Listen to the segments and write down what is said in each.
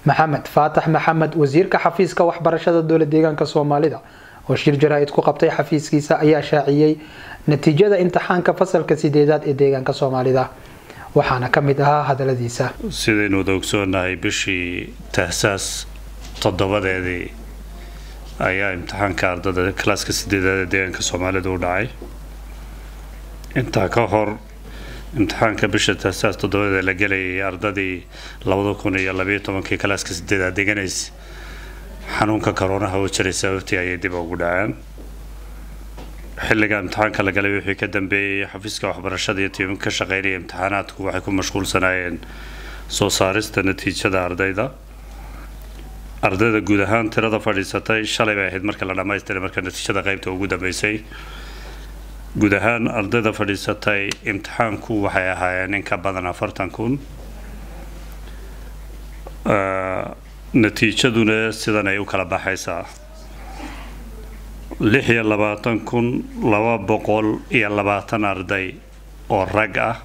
maxamed faatax maxamed wasiirka xafiiska waxbarashada dowla deegaanka soomaalida oo shir jaraa'id ku qabtay xafiiskiisa ayaa shaaciyey natiijada imtixaanka fasalka sideedaad ee deegaanka soomaalida waxaana ka mid ahaa hadaladiisa sidaynu wada ogsoonahay bishii tahsaas toddobadeedii ayaa imtixaanka ardada kalaaska sideedaad ee deegaanka soomaalida u dhacay intaa ka hor imtixaanka bisha tahsaas toddobadeeda la gelayay ardadii labada kun iyo labayo tobankii kalaaska sideedaad deganaysa xanuunka koroonaha oo jiray sababtii ayay dib ugu dhaceen xilliga imtixaanka la galay wixii ka dambeeyey xafiiska waxbarashada iyo tiimam ka shaqeynaya imtixaanaadku waxay ku mashquulsanaayeen soo saarista natiijada ardayda ardayda guud ahaan tirada fadhiisatay shalay bay ahayd marka la dhammaystiray marka natiijada qaybta ugu dambeysay guud ahaan ardayda fadhiisatay imtixaanku waxay ahaayeen in ka badan afartan kun natiijaduna sidan ay u kala baxaysaa lix iyo labaatan kun laba boqol iyo labaatan arday oo rag ah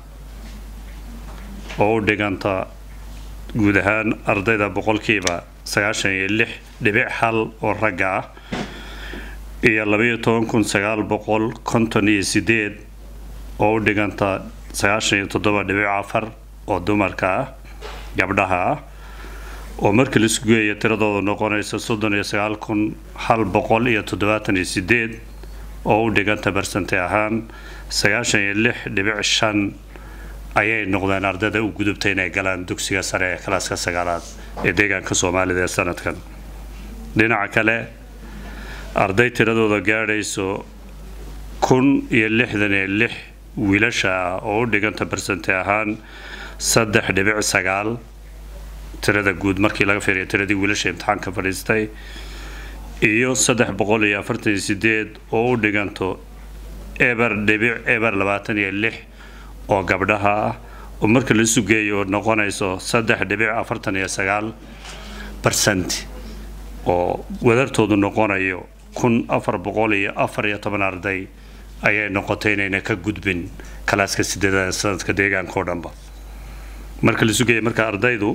oo u dhiganta guud ahaan ardayda boqolkiiba sagaashan iyo lix dhibic hal oo ragga ah iyo labaiyo toban kun sagaal boqol konton iyo sideed oo u dhiganta sagaashan iyo toddoba dhibic afar oo dumarka ah gabdhaha ah oo markii laisku geeya tiradooda noqonaysa soddon iyo sagaal kun hal boqol iyo toddobaatan iyo sideed oo u dhiganta barsante ahaan sagaashan iyo lix dhibic shan ayay noqdeen ardayda u gudubtay inay galaan dugsiga sare ee kalaaska sagaalaad ee deegaanka soomaalida ee sanadkan dhinaca kale arday tiradooda gaadhayso kun iyo lixdan iyo lix wiilasha ah oo u dhiganta barsante ahaan saddex dhibic sagaal tirada guud markii laga fiiriya tiradii wiilasha imtixaanka fadhiistay iyo saddex boqol iyo afartan iyo sideed oo u dhiganto eber dhibic eber labaatan iyo lix oo gabdhaha ah oo marka la sugeeyo noqonayso saddex dhibic afartan iyo sagaal barsent oo wadartoodu noqonayo kun afar boqol iyo afar iyo toban arday ayay noqotay inayna ka gudbin kalaaska sideedada sanadka deegaanka oo dhanba marka la sugeeya marka ardaydu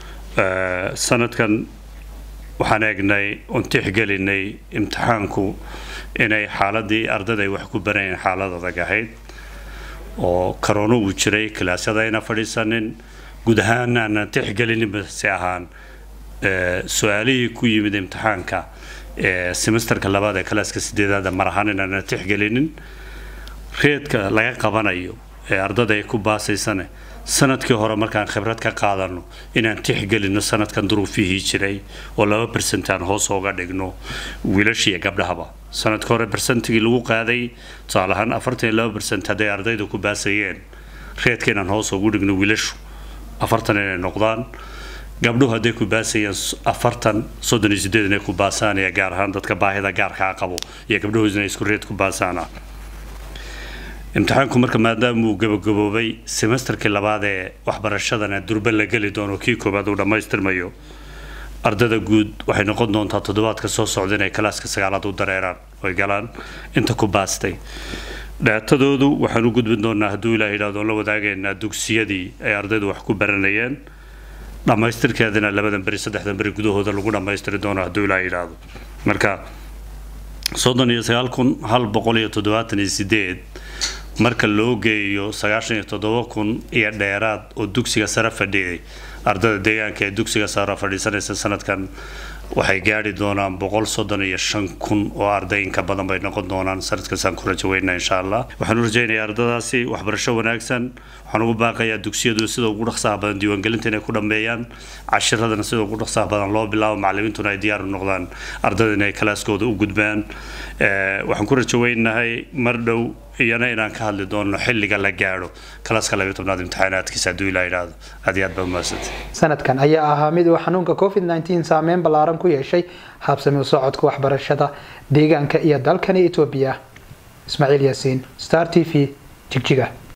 sanadkan waxaan eegnay oon tixgelinay imtixaanku inay xaaladii ardayda ay wax ku barayeen xaalad adag ahayd oo karoono uu jiray kalaasyada ayna fadhiisanin guud ahaan aanan tixgelininba si ahaan su-aalihii ku yimid imtixaanka ee semesterka labaad ee kalaaska sideedaada mar ahaan inaana tixgelinin reedka laga qabanayo ee ardada ay ku baasaysane sanadkii hore markaan khibrad ka qaadano inaan tixgelino sanadkan duruufihii jiray oo laba bersent aan hoos ooga dhigno wiilashiiyo gabdhahaba sanadka hore bersentigii lagu qaaday tusaale ahaan afartan iyo laba bersent hadday ardayda ku baasayeen reedka inaan hoos ugu dhigno wiilashu afartan inay noqdaan gabdhuhu hadday ku baasayeen afartan soddon iyo sideed inay ku baasaanaya gaar ahaan dadka baahida gaarkaa qabo iyo gabdhahu inay isku reed ku baasaana imtixaanku marka maadaama uu gabagaboobay semesterkii labaad ee waxbarashadana durba la geli doono kii koowaad uu dhammaystirmayo ardada guud waxay noqon doontaa toddobaadka soo socda inay kalaaska sagaalaad u dareeraan oy galaan inta ku baastay dhaatadoodu waxaan u gudbin doonaa hadduu ilaah yidhahdo la wadaagaynaa dugsiyadii ay ardaydu wax ku baranayeen dhammaystirkeedana labadan beri saddexdan beri gudahooda lagu dhammaystiri doono hadduu ilaah yidhaahdo marka soddon iyo sagaal kun hal boqol iyo toddobaatan iyo sideed marka loo geeyo sagaashan iyo toddoba kun iyo dheeraad oo dugsiga sare fadhiyay ardada deegaanka ee dugsiga sare fadhiisanaysa sanadkan waxay gaadhi doonaan boqol soddon iyo shan kun oo arday inka badan bay noqon doonaan sanadkaasaan ku rajo weynaa insha allah waxaan u rajaynayaa ardadaasi waxbarasho wanaagsan waxaan ugu baaqayaa dugsiyadu sida ugu dhaqsaha badan diiwaangelinta inay ku dhammeeyaan cashiradana sida ugu dhaqsaha badan loo bilaabo macallimiintuna ay diyaar u noqdaan ardada inay kalaaskooda u gudbaan waxaan ku rajo weynahay mar dhow iyana inaan ka hadli doono xilliga la gaadho kalaaska labiyo tobnaad imtixaanaadkiisa hadduu ilaa yidhaahdo aad iyo aad baa umahadsantay sanadkan ayaa ahaa mid uu xanuunka covid nteen saameyn ballaaran ku yeeshay habsami u socodka waxbarashada deegaanka iyo dalkani etoobiya ismaaciil yaasiin star t v jigjiga